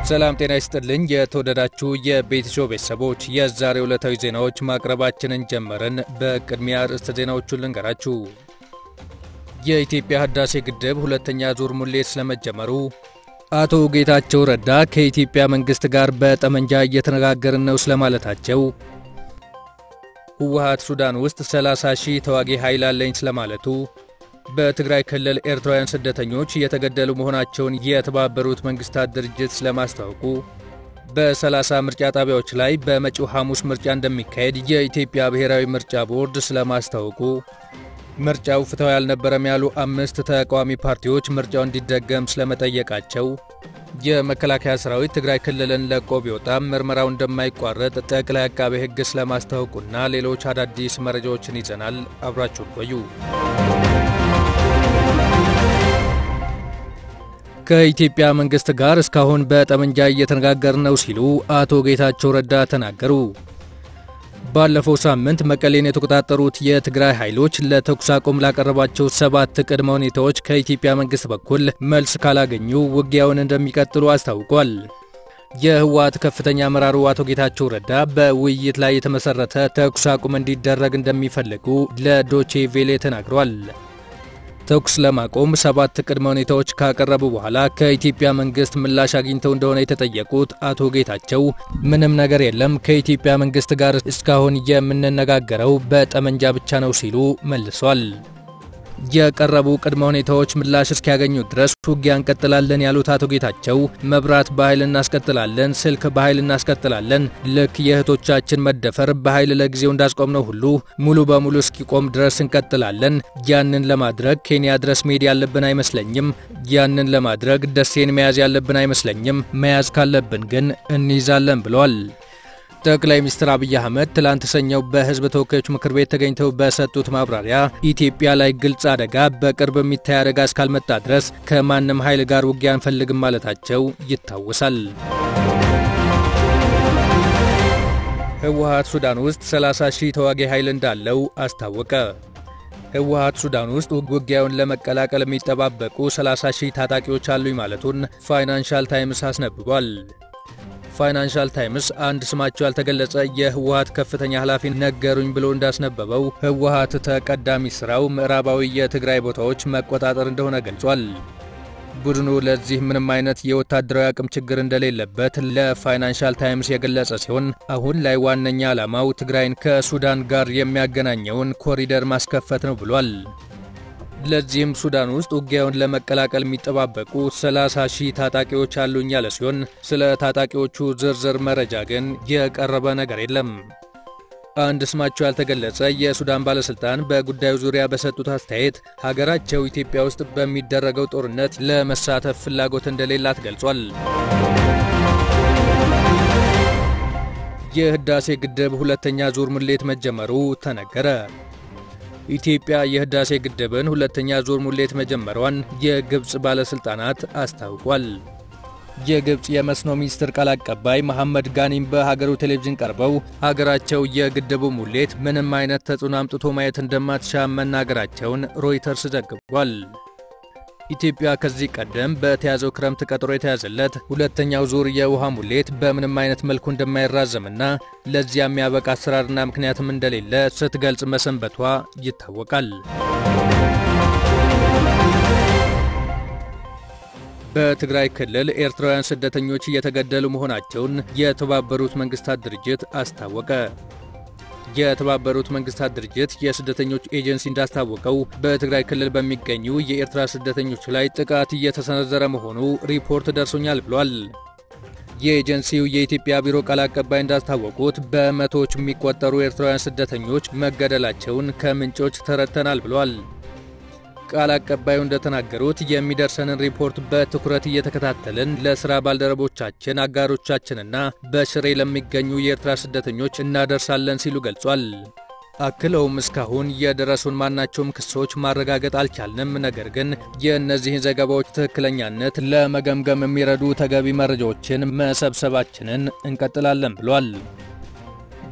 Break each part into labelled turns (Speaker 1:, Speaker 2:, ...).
Speaker 1: ሰላም ጤና ይስጥልኝ። የተወደዳችሁ የቤትሾው ቤተሰቦች የዛሬው ዕለታዊ ዜናዎች ማቅረባችንን ጀመርን። በቅድሚያ ርዕስተ ዜናዎቹን ልንገራችሁ። የኢትዮጵያ ህዳሴ ግድብ ሁለተኛ ዙር ሙሌት ስለመጀመሩ፣ አቶ ጌታቸው ረዳ ከኢትዮጵያ መንግሥት ጋር በጠመንጃ እየተነጋገርን ነው ስለማለታቸው፣ ህወሓት ሱዳን ውስጥ 30 ሺህ ተዋጊ ኃይል አለኝ ስለማለቱ በትግራይ ክልል ኤርትራውያን ስደተኞች እየተገደሉ መሆናቸውን የተባበሩት መንግስታት ድርጅት ስለማስታወቁ፣ በ30 ምርጫ ጣቢያዎች ላይ በመጪው ሐሙስ ምርጫ እንደሚካሄድ የኢትዮጵያ ብሔራዊ ምርጫ ቦርድ ስለማስታወቁ፣ ምርጫው ፍትሐዊ አልነበረም ያሉ አምስት ተቃዋሚ ፓርቲዎች ምርጫው እንዲደገም ስለመጠየቃቸው፣ የመከላከያ ሰራዊት ትግራይ ክልልን ለቆ ቢወጣም ምርመራው እንደማይቋረጥ ጠቅላይ አቃቤ ሕግ ስለማስታወቁና ሌሎች አዳዲስ መረጃዎችን ይዘናል። አብራችሁን ቆዩ። ከኢትዮጵያ መንግስት ጋር እስካሁን በጠመንጃ እየተነጋገርን ነው ሲሉ አቶ ጌታቸው ረዳ ተናገሩ። ባለፈው ሳምንት መቀሌን የተቆጣጠሩት የትግራይ ኃይሎች ለተኩስ አቁም ላቀረባቸው ሰባት ቅድመ ሁኔታዎች ከኢትዮጵያ መንግስት በኩል መልስ ካላገኙ ውጊያውን እንደሚቀጥሉ አስታውቋል። የህወሓት ከፍተኛ አመራሩ አቶ ጌታቸው ረዳ በውይይት ላይ የተመሰረተ ተኩስ አቁም እንዲደረግ እንደሚፈልጉ ለዶቼ ቬሌ ተናግሯል። ተኩስ ለማቆም ሰባት ቅድመ ሁኔታዎች ካቀረቡ በኋላ ከኢትዮጵያ መንግስት ምላሽ አግኝተው እንደሆነ የተጠየቁት አቶ ጌታቸው ምንም ነገር የለም፣ ከኢትዮጵያ መንግስት ጋር እስካሁን የምንነጋገረው በጠመንጃ ብቻ ነው ሲሉ መልሷል። የቀረቡ ቅድመ ሁኔታዎች ምላሽ እስኪያገኙ ድረስ ውጊያ እንቀጥላለን ያሉት አቶ ጌታቸው መብራት በኃይል እናስቀጥላለን፣ ስልክ በኃይል እናስቀጥላለን። ልክ የእህቶቻችን መደፈር በኃይል ለጊዜው እንዳስቆምነው ሁሉ ሙሉ በሙሉ እስኪቆም ድረስ እንቀጥላለን። ያንን ለማድረግ ኬንያ ድረስ መሄድ ያለብን አይመስለኝም። ያንን ለማድረግ ደሴን መያዝ ያለብን አይመስለኝም። መያዝ ካለብን ግን እንይዛለን ብለዋል። ጠቅላይ ሚኒስትር አብይ አህመድ ትላንት ሰኞው በህዝብ ተወካዮች ምክር ቤት ተገኝተው በሰጡት ማብራሪያ ኢትዮጵያ ላይ ግልጽ አደጋ፣ በቅርብ የሚታይ አደጋ እስካልመጣ ድረስ ከማንም ኃይል ጋር ውጊያ አንፈልግም ማለታቸው ይታወሳል። ህወሓት ሱዳን ውስጥ 30 ሺህ ተዋጊ ኃይል እንዳለው አስታወቀ። ህወሓት ሱዳን ውስጥ ውጊያውን ለመቀላቀል የሚጠባበቁ 30 ሺህ ታጣቂዎች አሉኝ ማለቱን ፋይናንሻል ታይምስ አስነብቧል። ፋይናንሻል ታይምስ አንድ ስማቸው ያልተገለጸ የህወሓት ከፍተኛ ኃላፊ ነገሩኝ ብሎ እንዳስነበበው ህወሓት ተቀዳሚ ስራው ምዕራባዊ የትግራይ ቦታዎች መቆጣጠር እንደሆነ ገልጿል። ቡድኑ ለዚህ ምንም አይነት የወታደራዊ አቅም ችግር እንደሌለበት ለፋይናንሻል ታይምስ የገለጸ ሲሆን አሁን ላይ ዋነኛ ዓላማው ትግራይን ከሱዳን ጋር የሚያገናኘውን ኮሪደር ማስከፈት ነው ብሏል። ለዚህም ሱዳን ውስጥ ውጊያውን ለመቀላቀል የሚጠባበቁ 30 ሺህ ታጣቂዎች አሉኝ ያለ ሲሆን ስለ ታጣቂዎቹ ዝርዝር መረጃ ግን የቀረበ ነገር የለም። አንድ ስማቸው ያልተገለጸ የሱዳን ባለሥልጣን በጉዳዩ ዙሪያ በሰጡት አስተያየት ሀገራቸው ኢትዮጵያ ውስጥ በሚደረገው ጦርነት ለመሳተፍ ፍላጎት እንደሌላት ገልጿል። የህዳሴ ግድብ ሁለተኛ ዙር ሙሌት መጀመሩ ተነገረ። ኢትዮጵያ የህዳሴ ግድብን ሁለተኛ ዙር ሙሌት መጀመሯን የግብፅ ባለሥልጣናት አስታውቋል። የግብፅ የመስኖ ሚኒስትር ቃል አቀባይ መሐመድ ጋኒም በሀገሩ ቴሌቪዥን ቀርበው ሀገራቸው የግድቡ ሙሌት ምንም አይነት ተጽዕኖ አምጥቶ ማየት እንደማትሻ መናገራቸውን ሮይተርስ ዘግቧል። ኢትዮጵያ ከዚህ ቀደም በተያዘው ክረምት ቀጠሮ የተያዘለት ሁለተኛው ዙር የውሃ ሙሌት በምንም አይነት መልኩ እንደማይራዘምና ለዚያ የሚያበቃ አሰራርና ምክንያትም እንደሌለ ስትገልጽ መሰንበቷ ይታወቃል። በትግራይ ክልል ኤርትራውያን ስደተኞች እየተገደሉ መሆናቸውን የተባበሩት መንግስታት ድርጅት አስታወቀ። የተባበሩት መንግስታት ድርጅት የስደተኞች ኤጀንሲ እንዳስታወቀው በትግራይ ክልል በሚገኙ የኤርትራ ስደተኞች ላይ ጥቃት እየተሰነዘረ መሆኑ ሪፖርት ደርሶኛል ብሏል። የኤጀንሲው የኢትዮጵያ ቢሮ ቃል አቀባይ እንዳስታወቁት በመቶዎች የሚቆጠሩ ኤርትራውያን ስደተኞች መገደላቸውን ከምንጮች ተረድተናል ብሏል። ቃል አቀባዩ እንደተናገሩት የሚደርሰንን ሪፖርት በትኩረት እየተከታተልን ለስራ ባልደረቦቻችን፣ አጋሮቻችንና በሽሬ ለሚገኙ የኤርትራ ስደተኞች እናደርሳለን ሲሉ ገልጿል። አክለውም እስካሁን የደረሱን ማናቸውም ክሶች ማረጋገጥ አልቻልንም፣ ነገር ግን የእነዚህን ዘገባዎች ትክክለኛነት ለመገምገም የሚረዱ ተገቢ መረጃዎችን መሰብሰባችንን እንቀጥላለን ብሏል።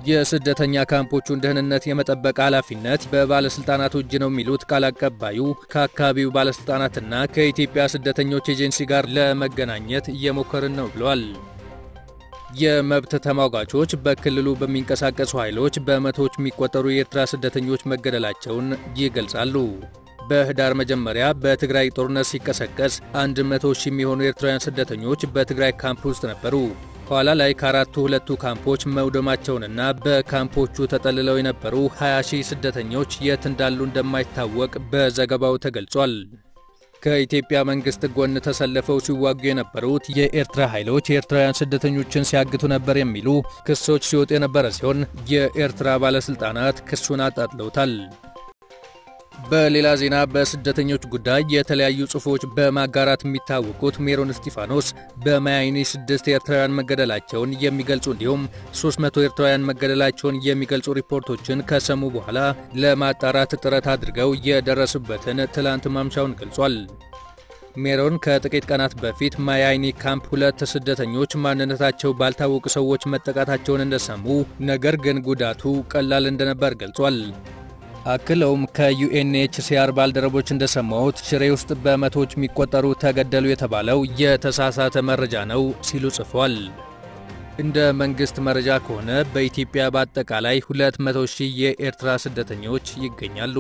Speaker 1: የስደተኛ ካምፖቹን ደህንነት የመጠበቅ ኃላፊነት በባለስልጣናቱ እጅ ነው የሚሉት ቃል አቀባዩ ከአካባቢው ባለስልጣናትና ከኢትዮጵያ ስደተኞች ኤጀንሲ ጋር ለመገናኘት እየሞከርን ነው ብለዋል። የመብት ተሟጋቾች በክልሉ በሚንቀሳቀሱ ኃይሎች በመቶዎች የሚቆጠሩ የኤርትራ ስደተኞች መገደላቸውን ይገልጻሉ። በህዳር መጀመሪያ በትግራይ ጦርነት ሲቀሰቀስ 100 ሺህ የሚሆኑ ኤርትራውያን ስደተኞች በትግራይ ካምፕ ውስጥ ነበሩ። ኋላ ላይ ከአራቱ ሁለቱ ካምፖች መውደማቸውንና በካምፖቹ ተጠልለው የነበሩ 20 ሺህ ስደተኞች የት እንዳሉ እንደማይታወቅ በዘገባው ተገልጿል። ከኢትዮጵያ መንግስት ጎን ተሰልፈው ሲዋጉ የነበሩት የኤርትራ ኃይሎች የኤርትራውያን ስደተኞችን ሲያግቱ ነበር የሚሉ ክሶች ሲወጡ የነበረ ሲሆን የኤርትራ ባለስልጣናት ክሱን አጣጥለውታል። በሌላ ዜና በስደተኞች ጉዳይ የተለያዩ ጽሑፎች በማጋራት የሚታወቁት ሜሮን እስጢፋኖስ በማያይኒ ስድስት ኤርትራውያን መገደላቸውን የሚገልጹ እንዲሁም 300 ኤርትራውያን መገደላቸውን የሚገልጹ ሪፖርቶችን ከሰሙ በኋላ ለማጣራት ጥረት አድርገው የደረሱበትን ትላንት ማምሻውን ገልጿል። ሜሮን ከጥቂት ቀናት በፊት ማያይኒ ካምፕ ሁለት ስደተኞች ማንነታቸው ባልታወቁ ሰዎች መጠቃታቸውን እንደሰሙ፣ ነገር ግን ጉዳቱ ቀላል እንደነበር ገልጿል። አክለውም ከዩኤንኤችሲአር ባልደረቦች እንደሰማሁት ሽሬ ውስጥ በመቶዎች የሚቆጠሩ ተገደሉ የተባለው የተሳሳተ መረጃ ነው ሲሉ ጽፏል። እንደ መንግሥት መረጃ ከሆነ በኢትዮጵያ በአጠቃላይ 200 ሺህ የኤርትራ ስደተኞች ይገኛሉ።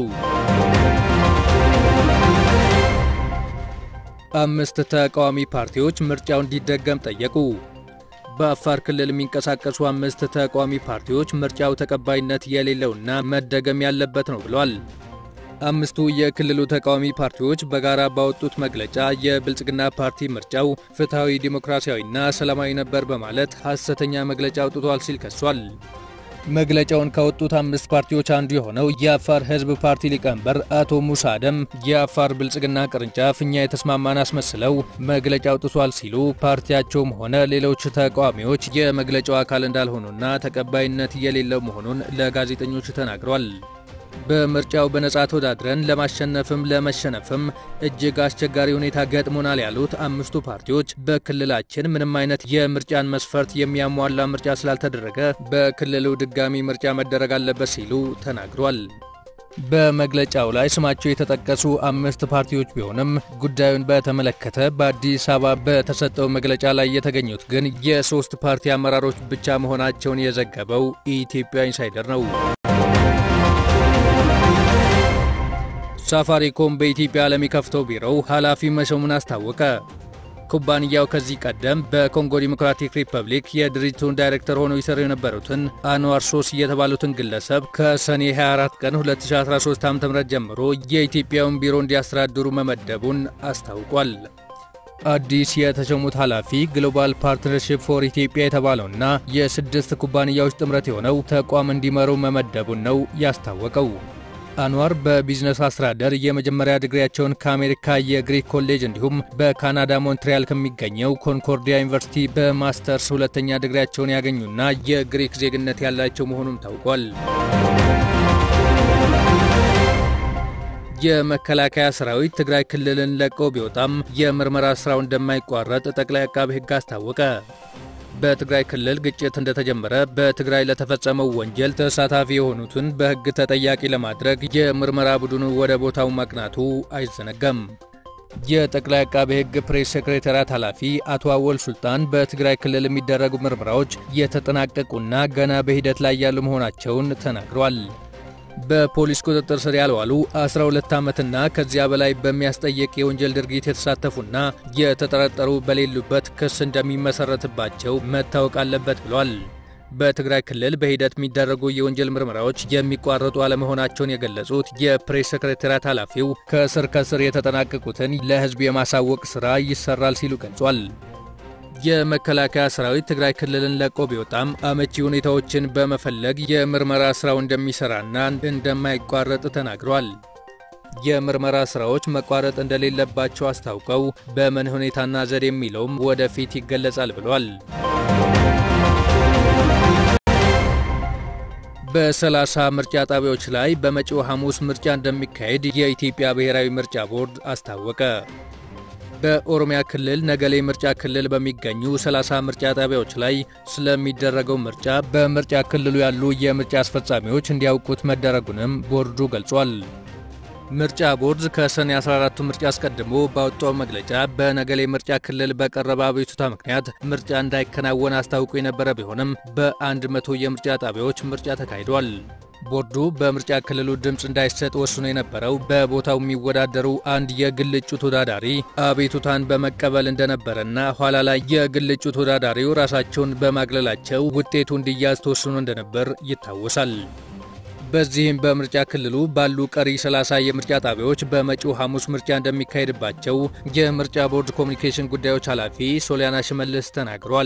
Speaker 1: አምስት ተቃዋሚ ፓርቲዎች ምርጫው እንዲደገም ጠየቁ። በአፋር ክልል የሚንቀሳቀሱ አምስት ተቃዋሚ ፓርቲዎች ምርጫው ተቀባይነት የሌለውና መደገም ያለበት ነው ብለዋል። አምስቱ የክልሉ ተቃዋሚ ፓርቲዎች በጋራ ባወጡት መግለጫ የብልጽግና ፓርቲ ምርጫው ፍትሐዊ፣ ዲሞክራሲያዊና ሰላማዊ ነበር በማለት ሐሰተኛ መግለጫ አውጥቷል ሲል ከሷል። መግለጫውን ካወጡት አምስት ፓርቲዎች አንዱ የሆነው የአፋር ሕዝብ ፓርቲ ሊቀመንበር አቶ ሙሳ አደም የአፋር ብልጽግና ቅርንጫፍ እኛ የተስማማን አስመስለው መግለጫ አውጥቷል ሲሉ ፓርቲያቸውም ሆነ ሌሎች ተቃዋሚዎች የመግለጫው አካል እንዳልሆኑና ተቀባይነት የሌለው መሆኑን ለጋዜጠኞች ተናግሯል። በምርጫው በነጻ ተወዳድረን ለማሸነፍም ለመሸነፍም እጅግ አስቸጋሪ ሁኔታ ገጥሞናል ያሉት አምስቱ ፓርቲዎች በክልላችን ምንም አይነት የምርጫን መስፈርት የሚያሟላ ምርጫ ስላልተደረገ በክልሉ ድጋሚ ምርጫ መደረግ አለበት ሲሉ ተናግሯል። በመግለጫው ላይ ስማቸው የተጠቀሱ አምስት ፓርቲዎች ቢሆንም ጉዳዩን በተመለከተ በአዲስ አበባ በተሰጠው መግለጫ ላይ የተገኙት ግን የሶስት ፓርቲ አመራሮች ብቻ መሆናቸውን የዘገበው ኢትዮጵያ ኢንሳይደር ነው። ሳፋሪኮም በኢትዮጵያ ለሚከፍተው ቢሮው ኃላፊ መሾሙን አስታወቀ። ኩባንያው ከዚህ ቀደም በኮንጎ ዲሞክራቲክ ሪፐብሊክ የድርጅቱን ዳይሬክተር ሆነው ይሰሩ የነበሩትን አንዋር ሶስ የተባሉትን ግለሰብ ከሰኔ 24 ቀን 2013 ዓ.ም ጀምሮ የኢትዮጵያውን ቢሮ እንዲያስተዳድሩ መመደቡን አስታውቋል። አዲስ የተሾሙት ኃላፊ ግሎባል ፓርትነርሺፕ ፎር ኢትዮጵያ የተባለውና የስድስት ኩባንያዎች ጥምረት የሆነው ተቋም እንዲመሩ መመደቡን ነው ያስታወቀው። አንዋር በቢዝነስ አስተዳደር የመጀመሪያ ዲግሪያቸውን ከአሜሪካ የግሪክ ኮሌጅ እንዲሁም በካናዳ ሞንትሪያል ከሚገኘው ኮንኮርዲያ ዩኒቨርሲቲ በማስተርስ ሁለተኛ ዲግሪያቸውን ያገኙና የግሪክ ዜግነት ያላቸው መሆኑም ታውቋል። የመከላከያ ሰራዊት ትግራይ ክልልን ለቀው ቢወጣም የምርመራ ስራው እንደማይቋረጥ ጠቅላይ አቃቤ ሕግ አስታወቀ። በትግራይ ክልል ግጭት እንደተጀመረ በትግራይ ለተፈጸመው ወንጀል ተሳታፊ የሆኑትን በሕግ ተጠያቂ ለማድረግ የምርመራ ቡድኑ ወደ ቦታው ማቅናቱ አይዘነጋም። የጠቅላይ አቃቤ ሕግ ፕሬስ ሴክሬታሪያት ኃላፊ አቶ አወል ሱልጣን በትግራይ ክልል የሚደረጉ ምርመራዎች የተጠናቀቁና ገና በሂደት ላይ ያሉ መሆናቸውን ተናግሯል። በፖሊስ ቁጥጥር ስር ያልዋሉ 12 ዓመትና ከዚያ በላይ በሚያስጠይቅ የወንጀል ድርጊት የተሳተፉና የተጠረጠሩ በሌሉበት ክስ እንደሚመሰረትባቸው መታወቅ አለበት ብሏል። በትግራይ ክልል በሂደት የሚደረጉ የወንጀል ምርመራዎች የሚቋረጡ አለመሆናቸውን የገለጹት የፕሬስ ሰክሬታሪያት ኃላፊው ከስር ከስር የተጠናቀቁትን ለሕዝብ የማሳወቅ ሥራ ይሰራል ሲሉ ገልጿል። የመከላከያ ሰራዊት ትግራይ ክልልን ለቆ ቢወጣም አመቺ ሁኔታዎችን በመፈለግ የምርመራ ስራው እንደሚሰራና እንደማይቋረጥ ተናግሯል። የምርመራ ስራዎች መቋረጥ እንደሌለባቸው አስታውቀው በምን ሁኔታና ዘዴ የሚለውም ወደፊት ይገለጻል ብሏል። በሰላሳ ምርጫ ጣቢያዎች ላይ በመጪው ሐሙስ ምርጫ እንደሚካሄድ የኢትዮጵያ ብሔራዊ ምርጫ ቦርድ አስታወቀ። በኦሮሚያ ክልል ነገሌ ምርጫ ክልል በሚገኙ 30 ምርጫ ጣቢያዎች ላይ ስለሚደረገው ምርጫ በምርጫ ክልሉ ያሉ የምርጫ አስፈጻሚዎች እንዲያውቁት መደረጉንም ቦርዱ ገልጿል። ምርጫ ቦርድ ከሰኔ 14ቱ ምርጫ አስቀድሞ ባወጣው መግለጫ በነገሌ ምርጫ ክልል በቀረበ አቤቱታ ምክንያት ምርጫ እንዳይከናወን አስታውቆ የነበረ ቢሆንም በአንድ መቶ የምርጫ ጣቢያዎች ምርጫ ተካሂዷል። ቦርዱ በምርጫ ክልሉ ድምፅ እንዳይሰጥ ወስኖ የነበረው በቦታው የሚወዳደሩ አንድ የግል እጩ ተወዳዳሪ አቤቱታን በመቀበል እንደነበረና ኋላ ላይ የግል እጩ ተወዳዳሪው ራሳቸውን በማግለላቸው ውጤቱ እንዲያዝ ተወስኖ እንደነበር ይታወሳል። በዚህም በምርጫ ክልሉ ባሉ ቀሪ 30 የምርጫ ጣቢያዎች በመጪው ሐሙስ ምርጫ እንደሚካሄድባቸው የምርጫ ቦርድ ኮሚኒኬሽን ጉዳዮች ኃላፊ ሶሊያና ሽመልስ ተናግሯል።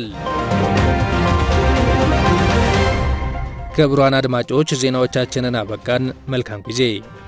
Speaker 1: ክቡራን አድማጮች ዜናዎቻችንን አበቃን። መልካም ጊዜ